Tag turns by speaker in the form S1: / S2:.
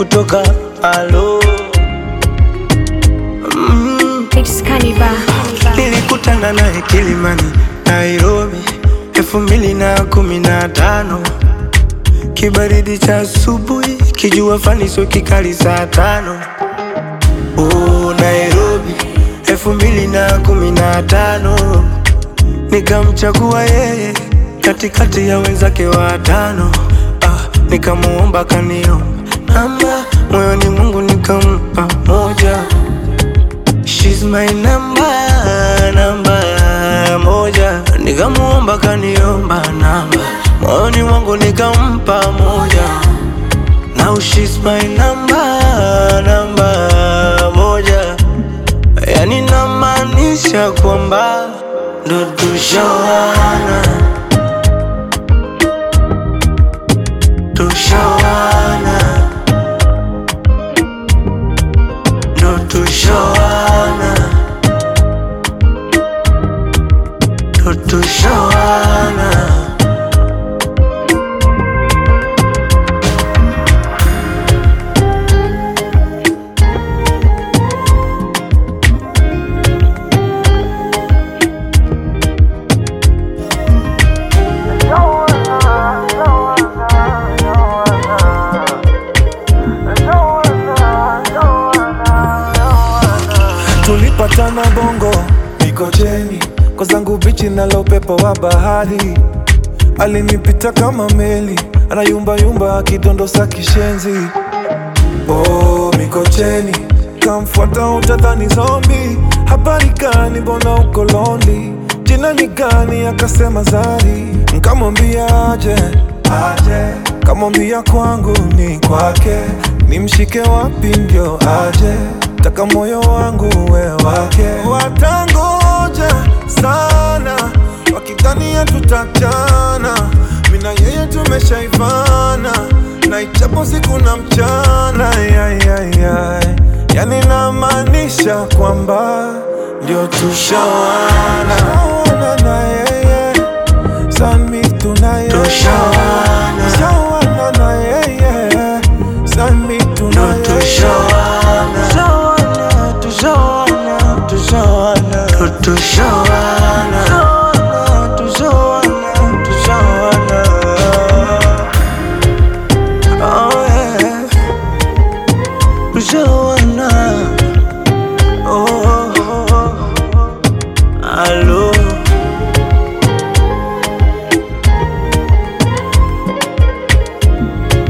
S1: kutoka alo mm.
S2: It's Kaniba.
S1: Nilikutana naye Kilimani, Nairobi elfu mbili na kumi na tano kibaridi cha asubuhi, kijua fani sio kikali saa tano oh, Nairobi elfu mbili na kumi na tano nikamchagua yeye katikati ya wenzake watano ah, nikamuomba kaniomba namba moyoni Mungu nikampa moja She's my number, namba moja Nikamuomba kaniomba namba Moyoni mwangu nikampa moja Now she's my number, namba moja Yani namaanisha kwamba ndo tushawana Tushawana Ndo tushawana Ndo tushawana
S3: tulipatana bongo mikocheni kwa zangu bichi nalo upepo wa bahari alinipita kama meli anayumbayumba akidondosa kishenzi oh, mikocheni kamfuata utadhani zombi habari gani mbona uko londi jina ni gani akasema zari nkamwambia aje aje kamwambia kwangu ni kwake nimshike wapi ndio aje taka moyo wangu we wake watangoja sana wakidhania tutachana mina yeye tumeshaivana na ichapo siku na mchana yayayay yani namaanisha kwamba ndio tushawana Tushawana na yeye sami tunaye
S1: Tushawana.
S3: Tushawana na yeye sami
S1: Ndo
S3: tunaye
S1: tushawana Tushawana, tushawana, tushawana Ndo tushawana Tushawana, tushawana Oh yeah Tushawana Oh